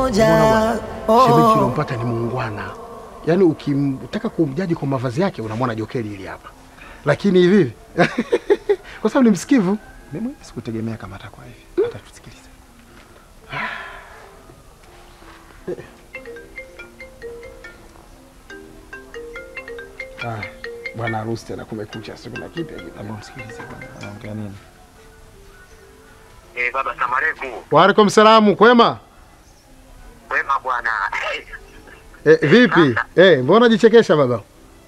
moja. Shemeji Oh. unampata ni muungwana, yaani ukimtaka kumjaji kwa mavazi yake unamwona jokeli hili hapa, lakini hivi kwa sababu ni msikivu. Mimi mwenyewe sikutegemea kama atakuwa hivi. Hata tusikilize. Ah, bwana harusi tena kumekucha, si kuna kipya Hebu kitu. msikilize bwana. Anaongea nini? Eh, baba Samareku, Waalaikum salamu, kwema? wema bwana. Eh, vipi? Eh, mbona jichekesha baba?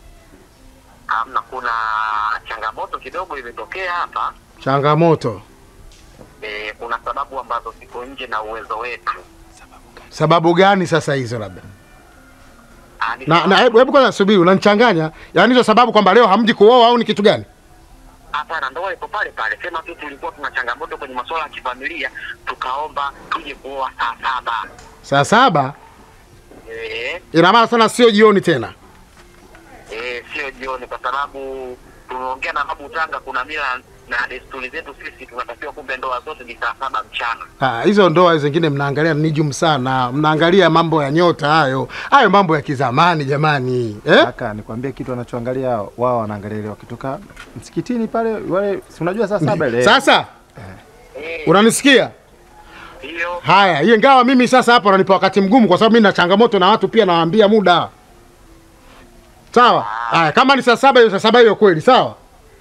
Amna, kuna changamoto kidogo imetokea hapa. Changamoto. Eh, kuna sababu ambazo ziko nje na uwezo wetu. Sababu gani sasa hizo labda? Ah, ni Na na hebu hebu kwanza subiri, unanichanganya. Yaani hizo sababu kwamba leo hamji kuoa au ni kitu gani? Hapana, ndoa iko pale pale. Sema tu tulikuwa tuna changamoto kwenye masuala ya kifamilia, tukaomba tuje kuoa saa saba. Saa saba Eh, ina maana sana sio jioni tena. eh, sio jioni, kwa sababu tumeongea na babu Tanga, kuna mila na desturi zetu sisi tunatakiwa, kumbe ndoa zote ni saa saba mchana. Ah, hizo ndoa zingine mnaangalia nijum sana, mnaangalia mambo ya nyota hayo, hayo mambo ya kizamani jamani eh? Kaka, nikwambie kitu wanachoangalia wao wanaangalia ile wakitoka msikitini pale wale si unajua saa saba ile. Sasa Eh, unanisikia? hiyo Haya, hiyo ingawa mimi sasa hapa unanipa wakati mgumu, kwa sababu mimi na changamoto na watu pia nawaambia muda. Sawa. Haya, kama ni saa saba hiyo saa saba hiyo kweli, sawa.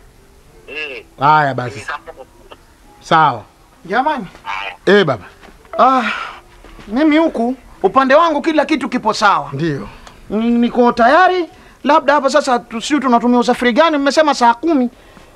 eh, Haya ni basi, saa saba. sawa. Jamani, Eh baba, ah, mimi huku upande wangu kila kitu kipo sawa, ndio Ni- niko tayari. Labda hapa sasa tusiu tunatumia usafiri gani? Mmesema saa kumi.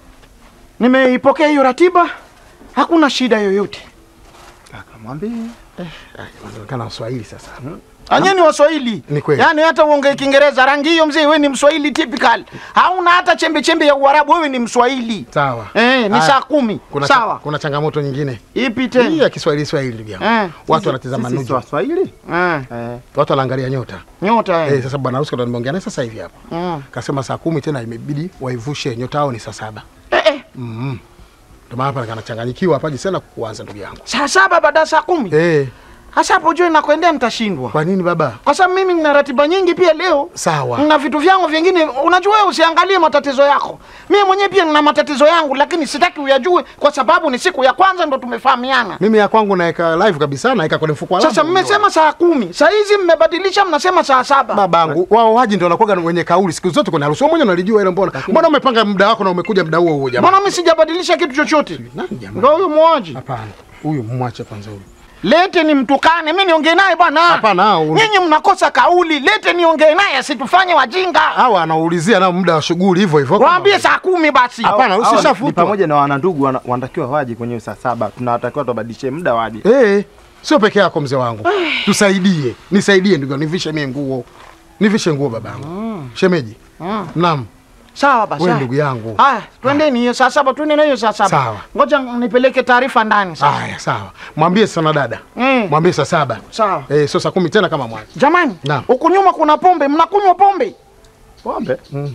Nimeipokea hiyo ratiba, hakuna shida yoyote. Kaka, mwambie. inaonekana Waswahili sasa. Anye ni Waswahili, Ni kweli. yaani hata uongee Kiingereza rangi hiyo, mzee, wewe ni Mswahili typical, hauna hata chembe chembe ya Uarabu, wewe ni Mswahili. Sawa. Eh, ni Haya, saa kumi. Kuna cha- Sawa. kuna changamoto nyingine. Ipi Hii tena? ya Kiswahili Swahili ndugu yangu. Eh, Watu wanatizama Sisi si nuju. Waswahili? eh, Eh. Watu wanaangalia nyota. nyota Eh, eh. sasa bwana harusi ndo nimeongea naye sasa hivi hapa. Mm. Kasema saa kumi tena imebidi waivushe nyota yao ni saa saba. Eh, eh. Mhm. Ndio maana hapa kanachanganyikiwa hapa sana kuanza ndugu yangu. Saa saba baada ya saa kumi. Eh, Hasa hapo jua nakwendea nitashindwa. kwa nini baba? Kwa sababu mimi nina ratiba nyingi pia leo. Sawa. Na vitu vyangu vingine, unajua wewe usiangalie matatizo yako. Mimi mwenyewe pia nina matatizo yangu, lakini sitaki uyajue kwa sababu ni siku ya kwanza ndo tumefahamiana. Mimi ya kwangu naweka live kabisa, naweka kwenye mfuko wangu. Sasa mmesema saa kumi, saa hizi mmebadilisha, mnasema saa saba. babangu wao waji ndio wanakuwa wenye kauli siku zote kwenye harusi. Wewe mwenyewe unalijua hilo mbona? Mbona umepanga muda wako na umekuja muda huo huo jamaa? Mbona mimi sijabadilisha kitu chochote? Nani jamaa? Ndio huyo muaji. Hapana. Huyu mwache kwanza huyu. Lete ni mtukane, mimi niongee naye bwana. Hapana, hao un- Nyinyi mnakosa kauli, lete niongee naye, asitufanye wajinga. Hawa anaulizia nao muda wa shughuli hivyo hivyo. Waambie saa kumi basi. Hapana, Hao ni usishafutwa. pamoja na wanandugu wana- wanatakiwa waje kwenye saa saba. Tunatakiwa tubadilishe muda waje. Eh, sio peke yako mzee wangu. Tusaidie. Nisaidie ndugu, yangu, nivishe mimi nguo. Nivishe nguo babangu. Shemeji. Naam. Sawa basi. Wewe haya. ndugu yangu. Haya, twendeni hiyo saa saba, twende na hiyo saa saba. Sawa. Ngoja nipeleke taarifa ndani sasa. Haya, sawa. Mwambie sana dada. Mm. Mwambie saa saba. Sawa. Eh, sio saa kumi tena kama mwanzo. Jamani, Naam. huku nyuma kuna pombe, mnakunywa pombe? Pombe.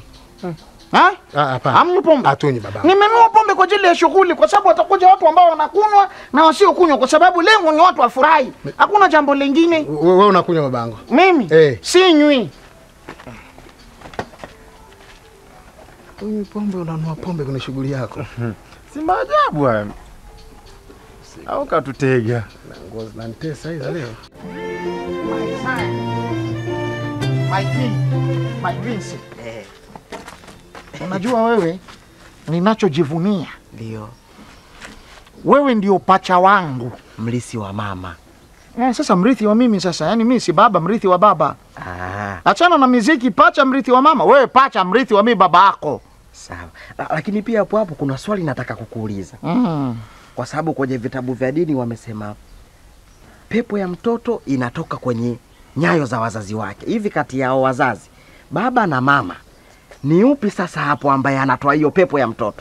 Ha? Ah, hapana. Hamnywi pombe? Hatunywi babangu. Nimenunua pombe kwa ajili ya shughuli, kwa sababu watakuja watu ambao wanakunywa na wasiokunywa, kwa sababu lengo ni watu wafurahi. Hakuna jambo lingine. Wewe unakunywa babangu. Mimi Eh. sinywi. Huyu pombe unanua pombe kwenye shughuli yako. Si maajabu haya. Au katutega. Nguo zinanitesa hizo leo. My son. My twin. My twins. Unajua wewe ninachojivunia, Ndio wewe ndio pacha wangu. mlisi wa mama. Eh, sasa mrithi wa mimi sasa, yaani mimi si baba, mrithi wa baba. Ah, Achana na miziki, pacha mrithi wa mama. Wewe pacha mrithi wa mimi baba yako. sawa. La, lakini pia hapo hapo kuna swali nataka kukuuliza, Mm. kwa sababu kwenye vitabu vya dini wamesema pepo ya mtoto inatoka kwenye nyayo za wazazi wake. Hivi kati yao wazazi, baba na mama, ni upi sasa hapo ambaye anatoa hiyo pepo ya mtoto?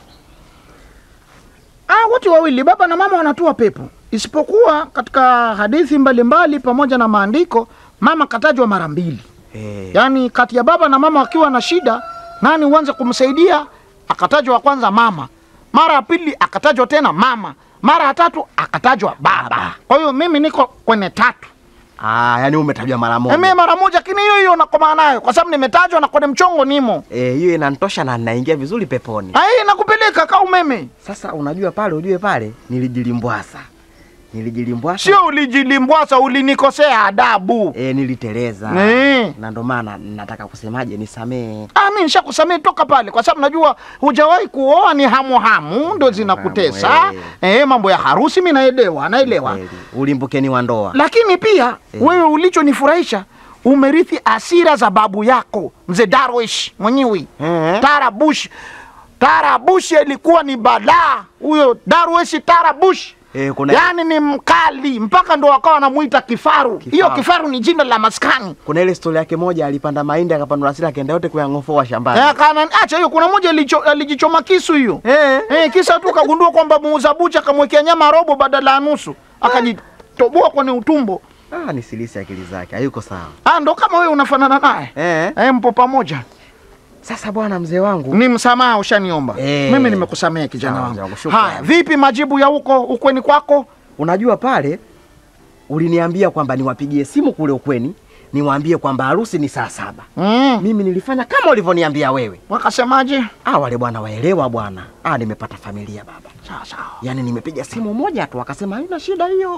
Ah, wote wawili baba na mama wanatoa pepo, isipokuwa katika hadithi mbalimbali pamoja na maandiko, mama katajwa mara mbili. Eh, Yaani kati ya baba na mama wakiwa na shida, nani uanze kumsaidia? Akatajwa wa kwanza mama, mara ya pili akatajwa tena mama, mara ya tatu akatajwa baba. Kwa hiyo mimi niko kwenye tatu. Ah, yani umetajwa mara Mimi moja. mara moja, lakini hiyo hiyo nakomaa nayo kwa sababu nimetajwa na kwenye mchongo nimo. Eh, hiyo inanitosha na ninaingia vizuri peponi. Ai, nakupeleka ka umeme. Sasa unajua pale, ujue pale nilijilimbwasa, nilijilimbwasa Sio ulijilimbwasa, ulinikosea adabu. e, niliteleza Eh. na ndo maana nataka kusemaje, nisamee. Ah, mimi nishakusamehe toka pale, kwa sababu najua hujawahi kuoa, ni hamu hamu ndo zinakutesa. Hamu, Eh, mambo ya harusi mimi naelewa, naelewa. Kweli, Ulimbukeni wa ndoa. Lakini pia wewe ulichonifurahisha umerithi asira za babu yako mzee Darwish mwenyewe Eh. Tarabush. Tarabush ilikuwa ni balaa huyo Darwish Tarabush. Eh, kuna- Yaani ni mkali mpaka ndo wakawa wanamuita kifaru. Hiyo kifaru ni jina la maskani. Kuna ile stori yake moja, alipanda mahindi akapandwa asili, akaenda yote kuyang'ofoa shambani. Eh, kana acha hiyo. Kuna moja ilicho- alijichoma kisu hiyo Eh. eh, kisa tu kagundua kwamba muuza bucha akamwekea nyama robo badala ya nusu, akajitoboa kwenye utumbo. Ah, ni silisi akili zake, hayuko sawa. Ah, ndo kama wewe unafanana naye Eh. eh, mpo pamoja. Sasa bwana mzee wangu, Ni msamaha ushaniomba. Eh. Mimi nimekusamehe kijana Sawa, wangu. sawa, shukrani. Haya, vipi majibu ya huko ukweni kwako? unajua pale uliniambia kwamba niwapigie simu kule ukweni, niwaambie kwamba harusi ni saa saba. Mm. Mimi nilifanya kama ulivyoniambia wewe. Wakasemaje? Ah, wale bwana waelewa bwana. Ah, nimepata familia baba. Sawa sawa. Yaani nimepiga simu moja tu wakasema haina shida hiyo.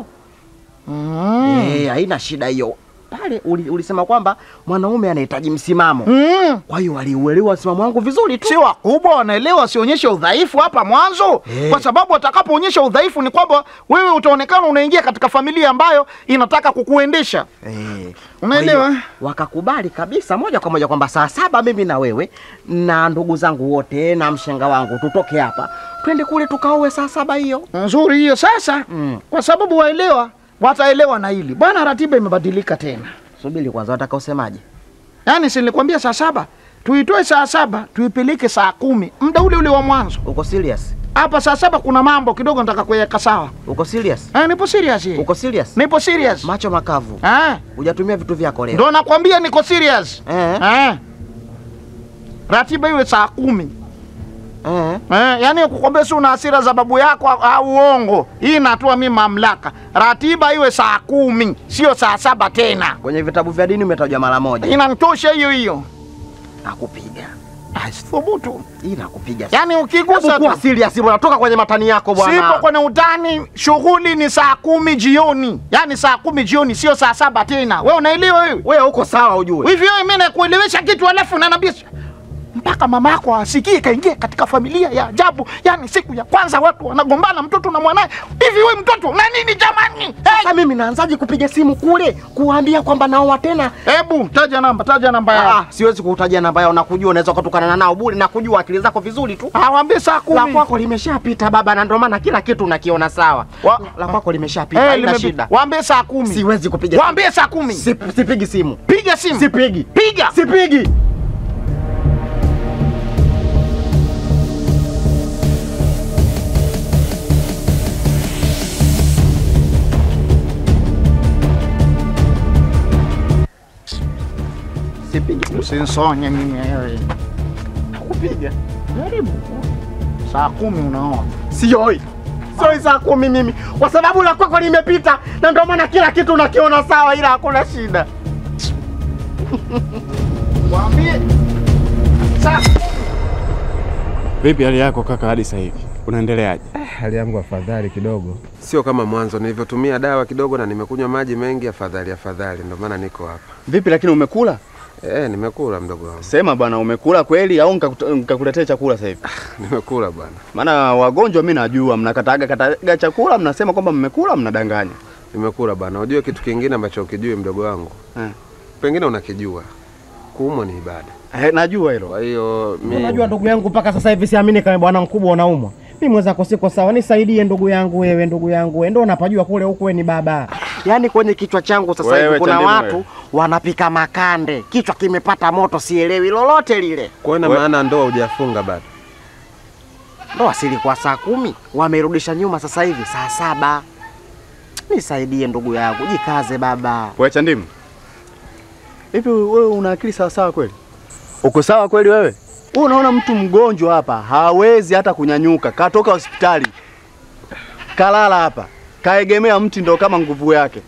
Mm. Eh, haina shida hiyo. Pale uli, ulisema kwamba mwanaume anahitaji msimamo. Mm. Kwa hiyo waliuelewa msimamo wangu vizuri tu. Si wakubwa wanaelewa, wasionyeshe udhaifu hapa mwanzo Eh. kwa sababu watakapoonyesha udhaifu ni kwamba wewe utaonekana unaingia katika familia ambayo inataka kukuendesha. Eh, Unaelewa? kwa hiyo Wakakubali kabisa moja kwa moja kwamba saa saba mimi na wewe na ndugu zangu wote na mshenga wangu tutoke hapa twende kule tukaoe saa saba hiyo. Nzuri hiyo sasa, Mm. kwa sababu waelewa, wataelewa na hili bwana. Ratiba imebadilika tena, Subiri kwanza, wataka usemaje? yaani si nilikwambia saa saba tuitoe saa saba tuipeleke saa kumi muda ule ule wa mwanzo. Uko serious? Hapa saa saba kuna mambo kidogo nataka kuweka sawa. Uko serious? Eh, nipo serious hii. Uko serious? Nipo serious. Macho makavu. Eh, Hujatumia vitu vyako leo. ndo nakwambia niko serious. Eh. Eh. Ratiba iwe saa kumi. Eh. Eh, yani kukwambia si una hasira za babu yako au- au uongo. Hii natua mimi mamlaka. Ratiba iwe saa kumi, sio saa saba tena. Kwenye vitabu vya dini umetajwa mara moja. Inanitosha hiyo hiyo. Nakupiga. Ah, Thubutu. Hii nakupiga. Yaani Hebu ukigusa kuwa tu. serious bwana, toka kwenye matani yako bwana. Sipo kwenye utani, shughuli ni saa kumi jioni. Yaani saa kumi jioni sio saa saba tena. Wewe unaelewa wewe? Wewe uko sawa ujue. Hivi wewe mimi nakuelewesha kitu alafu unaniambia mpaka mama yako asikie kaingia katika familia ya ajabu. Yaani siku ya kwanza watu wanagombana mtoto na mwanae. Hivi wewe mtoto na nini jamani? Hey! Sasa mimi naanzaje kupiga simu kule kuambia kwamba naoa tena? Hebu taja namba, taja namba Ah, yao. siwezi kukutajia namba yao, nakujua unaweza kutukana nao bure, nakujua akili zako vizuri tu. Awambie saa La kumi. kwako limeshapita baba, na ndio maana kila kitu unakiona sawa. Wa- La kwako limeshapita, Eh, haina limepi- shida. Waambie saa kumi. Siwezi kupiga Waambie saa kumi. simu. Sip- Sipigi simu, Piga simu. sipigi, Piga. sipigi. Sipigi, Usinsonye mimi wewe. kupiga. Jaribu. Saa kumi unaoa. Sioi, sioi saa kumi mimi, kwa sababu la kwako limepita, na ndio maana kila kitu unakiona sawa, ila hakuna shida. Waambie saa Vipi hali yako kaka hadi sasa hivi? Unaendeleaje? Hali yangu afadhali kidogo. Sio kama mwanzo nilivyotumia dawa kidogo na nimekunywa maji mengi, afadhali afadhali, ndio maana niko hapa. Vipi lakini umekula? Eh, nimekula mdogo wangu, Sema bwana, umekula kweli au nikakuta- nikakuletea chakula sasa hivi? nimekula bwana, Maana wagonjwa mimi najua mnakataga kataga chakula, mnasema kwamba mmekula, mnadanganya. nimekula bwana. Unajua kitu kingine ambacho ukijui mdogo wangu, Eh. pengine unakijua, kuumwa ni ibada. Eh, najua hilo. Kwa hiyo mi Unajua ndugu yangu, mpaka sasa hivi siamini kama bwana mkubwa unaumwa. Mimi mwenzako siko sawa, nisaidie ndugu yangu, wewe ndugu yangu, wewe ndio unapajua kule huku, wewe ni baba. Yaani kwenye kichwa changu sasa Wewe, hivi kuna Chandimu, watu wewe. wanapika makande, kichwa kimepata moto, sielewi lolote lile. kwa ina We- maana ndoa hujafunga bado. Ndoa silikuwa saa kumi, wamerudisha nyuma sasa hivi saa saba. Nisaidie ndugu yangu, jikaze baba. Wewe Chandimu. Hivi wewe una akili sawa sawa kweli? Uko sawa kweli wewe? Wewe unaona mtu mgonjwa hapa hawezi hata kunyanyuka, katoka hospitali. Kalala hapa. Kaegemea mti ndo kama nguvu yake.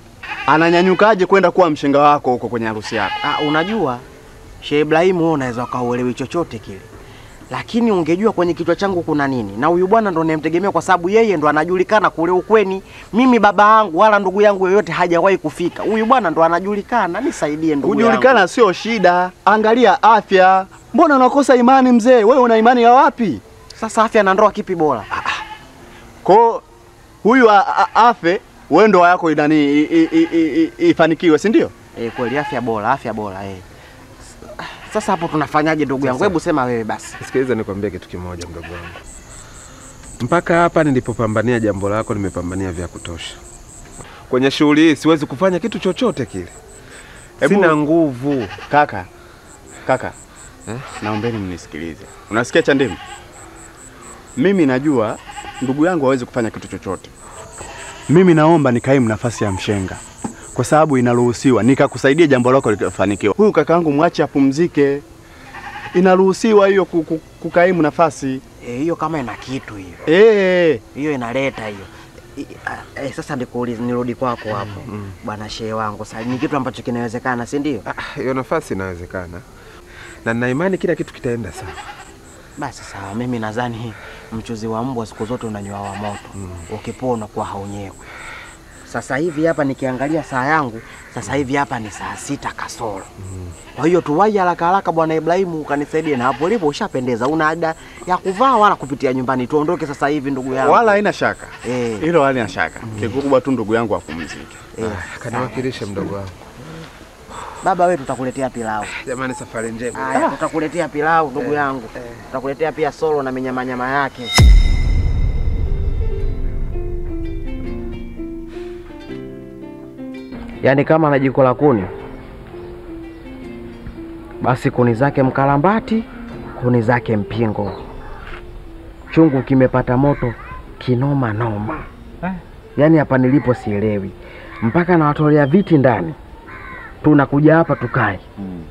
ananyanyukaje kwenda kuwa mshenga wako huko kwenye harusi yako? Ah, unajua Sheikh Ibrahimu wewe unaweza ukauelewi chochote kile, lakini ungejua kwenye kichwa changu kuna nini, na huyu bwana ndo nimtegemea kwa sababu yeye ndo anajulikana kule ukweni. Mimi baba yangu wala ndugu yangu yoyote hajawahi kufika, huyu bwana ndo anajulikana. Nisaidie ndugu yangu. Kujulikana sio shida, angalia afya. Mbona unakosa imani mzee? Wewe una imani ya wapi? Sasa afya na ndoa kipi bora? Ko huyu a- a- afe, wewe ndoa yako inani i- i- i- i- i- ifanikiwe, si ndio? Eh, kweli afya bora, afya bora eh. Sasa hapo tunafanyaje ndugu yangu? Hebu sema wewe basi. Sikiliza nikwambie kitu kimoja mdogo wangu. Mpaka hapa nilipopambania jambo lako nimepambania vya kutosha. Kwenye shughuli hii siwezi kufanya kitu chochote kile. Hebu- Sina nguvu. Kaka, kaka, naombeni mnisikilize. Unasikia Chandimu? Mimi najua ndugu yangu hawezi kufanya kitu chochote. Mimi naomba nikaimu nafasi ya mshenga kwa sababu inaruhusiwa, nikakusaidia jambo lako likafanikiwa. Huyu kakaangu mwache apumzike, inaruhusiwa hiyo ku- ku- kukaimu nafasi Eh, hiyo kama ina kitu hiyo. eh. hiyo inaleta hiyo I- a- eh, sasa nikuulize nirudi kwako hapo bwana shehe wangu sasa ni kitu ambacho kinawezekana si ndio Ah, Hiyo nafasi inawezekana. Na nina imani kila kitu kitaenda sawa. basi sawa mimi nadhani mchuzi wa mbwa siku zote unanywa wa moto ukipoa unakuwa haunyewi sasa hivi hapa nikiangalia saa yangu sasa hivi hapa ni saa sita kasoro kwa hiyo tuwai haraka haraka bwana Ibrahimu ukanisaidie na hapo ulipo ushapendeza una ada ya kuvaa wala kupitia nyumbani tuondoke sasa hivi ndugu yangu Wala haina shaka Eh. hilo, halina shaka. Kikubwa tu ndugu yangu apumzike. eh, Kaniwakilishe mdogo wangu. baba wewe tutakuletea pilau Jamani, safari njema. Haya, tutakuletea pilau ndugu yangu, tutakuletea pia solo na minyamanyama yake. Yaani kama na jiko la kuni, basi kuni zake mkalambati, kuni zake mpingo. Chungu kimepata moto kinoma noma. Yaani hapa nilipo sielewi, mpaka nawatolea viti ndani, tunakuja hapa tukae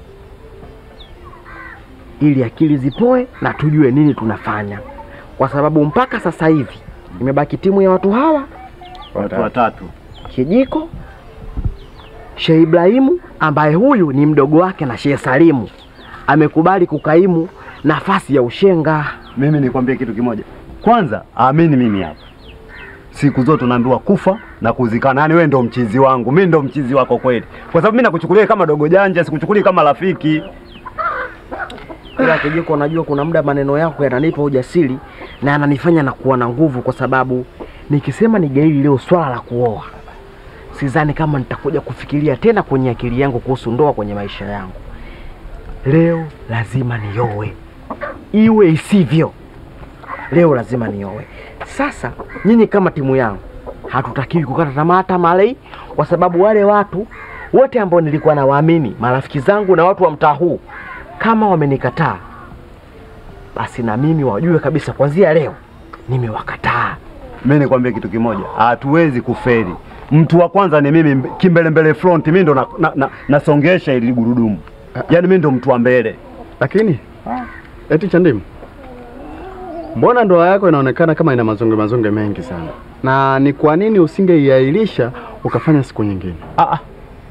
ili akili zipoe na tujue nini tunafanya, kwa sababu mpaka sasa hivi imebaki timu ya watu hawa Watu watatu. Kijiko, Sheikh Ibrahimu ambaye huyu ni mdogo wake na Sheikh Salimu amekubali kukaimu nafasi ya ushenga. Mimi nikwambie kitu kimoja. Kwanza amini mimi hapa, siku zote unaambiwa kufa na kuzikana. Yaani wewe ndo mchizi wangu, mimi ndo mchizi wako kweli, kwa sababu mimi nakuchukulia kama dogo janja, sikuchukulia kama rafiki. Ila Kijiko, najua kuna muda maneno yako yananipa ujasiri na yananifanya na kuwa na nguvu, kwa sababu nikisema nigaili leo swala la kuoa, sidhani kama nitakuja kufikiria tena kwenye akili yangu kuhusu ndoa kwenye maisha yangu. Leo lazima niowe, iwe isivyo, leo lazima niowe. Sasa nyinyi kama timu yangu hatutakiwi kukata tamaa hata malei, kwa sababu wale watu wote ambao nilikuwa nawaamini, marafiki zangu na watu wa mtaa huu, kama wamenikataa, basi na mimi wajue kabisa kuanzia leo nimewakataa. Mimi nikwambie kitu kimoja, hatuwezi kufeli. Mtu wa kwanza ni mimi, mb- kimbele mbele front, mimi ndo nasongesha na, na, nasongesha ili gurudumu, yaani mimi ndo mtu wa mbele. Lakini eti Chandimu, mbona ndoa yako inaonekana kama ina mazonge mazonge mengi sana, na ni kwa nini usingeiahirisha ukafanya siku nyingine? Ah, ah,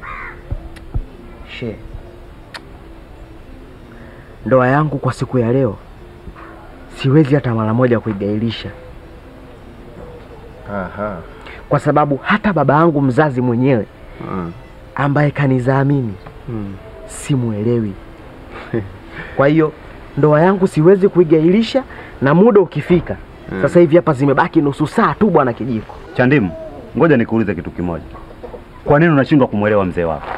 She, ndoa yangu kwa siku ya leo siwezi hata mara moja kuigailisha, Aha. kwa sababu hata baba yangu mzazi mwenyewe Mm. ambaye kanizaa mimi Mm. simuelewi. Kwa hiyo ndoa yangu siwezi kuigailisha, na muda ukifika, sasa hivi hapa zimebaki nusu saa tu, bwana Kijiko. Chandimu, ngoja nikuulize kitu kimoja. Kwa nini unashindwa kumwelewa mzee wako?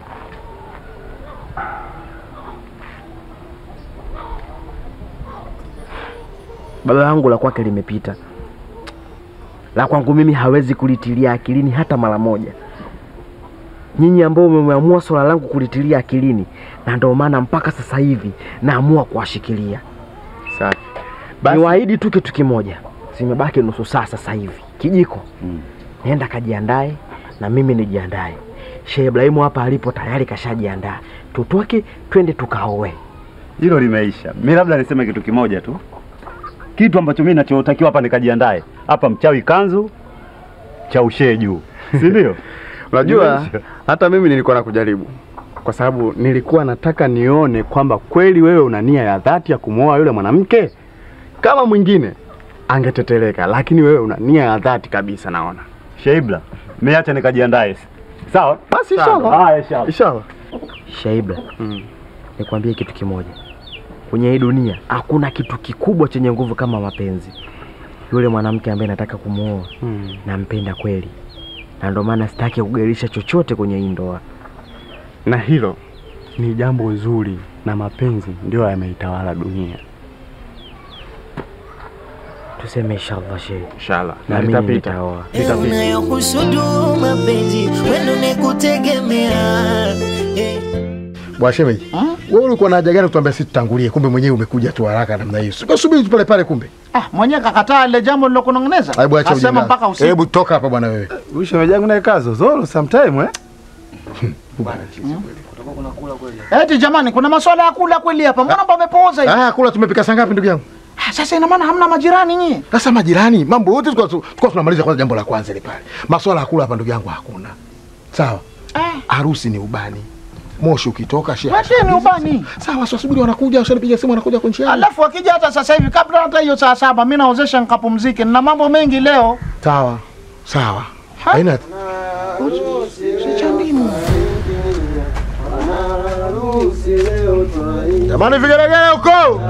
Baba yangu la kwake limepita, la kwangu mimi hawezi kulitilia akilini hata mara moja. Nyinyi ambao mmeamua swala langu kulitilia akilini, na ndio maana mpaka sasa hivi naamua kuwashikilia. Safi. Niwaahidi tu kitu kimoja, zimebaki nusu saa sasa hivi. Kijiko, Mm. nenda kajiandae na mimi nijiandae. Shehe Ibrahimu hapa alipo tayari kashajiandaa, tutoke twende tukaoe. Hilo limeisha. Mimi labda niseme kitu kimoja tu, kitu ambacho mimi nachotakiwa hapa nikajiandae hapa, mchawi kanzu cha ushee juu, si ndio? Unajua, hata mimi nilikuwa nakujaribu kwa sababu nilikuwa nataka nione kwamba kweli wewe una nia ya dhati ya kumwoa yule mwanamke. Kama mwingine angeteteleka, lakini wewe una nia ya dhati kabisa, naona. Sheibla, mimi acha nikajiandae. Sawa? Basi Sawa. inshallah. Haya, inshallah. Inshallah. Shaibla, nikwambie kitu kimoja, kwenye hii dunia hakuna kitu kikubwa chenye nguvu kama mapenzi. Yule mwanamke ambaye nataka kumwoa nampenda kweli, na ndio maana sitaki kugairisha chochote kwenye hii ndoa. Na hilo ni jambo zuri, na mapenzi ndio yameitawala dunia. Tuseme inshallah shehe. Inshallah. Na Na mimi litapita. nitaoa. Litapita. unayokusudu mapenzi wendo nikutegemea eh. Bwana shemeji, wewe ulikuwa na haja gani kutuambia sisi tutangulie? Kumbe mwenyewe umekuja tu haraka namna hiyo. Subiri tu pale pale kumbe. Ah, mwenyewe kakataa ile jambo lilokunong'oneza. Hebu acha Asema ujinga. mpaka usiku. Hebu toka hapa bwana wewe. Huyu shemeji yangu naye kazo zoro sometime eh? Eti jamani, kuna maswala ya kula kweli hapa. Mbona pamepooza hivi? Ah, kula tumepika saa ngapi ndugu yangu? Ah, Sasa ina maana hamna majirani nyie? Sasa majirani, mambo yote tulikuwa tulikuwa tunamaliza kwanza jambo la kwanza ile pale. Maswala ya kula hapa ndugu yangu hakuna. Sawa? Harusi ni ubani. Moshi ukitoka shehe. Wacheni ubani. Sawa, sasa subiri wanakuja, ushanipiga simu wanakuja kunchia. Alafu akija hata sasa hivi kabla hata hiyo saa saba mimi naozesha nikapumzike. Nina mambo mengi leo. Sawa. Sawa. Haina Jamani vigelegele huko.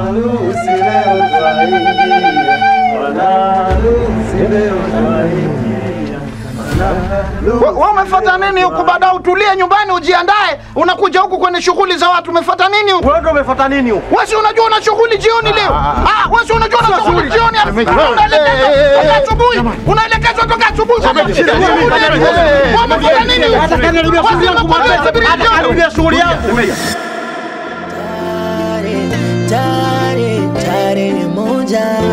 Wewe we umefuata nini huku? Baada utulie nyumbani ujiandae, unakuja huku kwenye shughuli za watu. Umefuata nini huku? Wewe ndio umefuata nini huko? Wewe si unajua una shughuli jioni leo? Ah, wewe si unajua una shughuli jioni? Unaelekezwa toka asubuhi. Unaelekezwa toka asubuhi. Wewe umefuata nini huku? Hata kaniharibia shughuli yangu mwanzo. Hata kaniharibia shughuli yangu. Tare, tare moja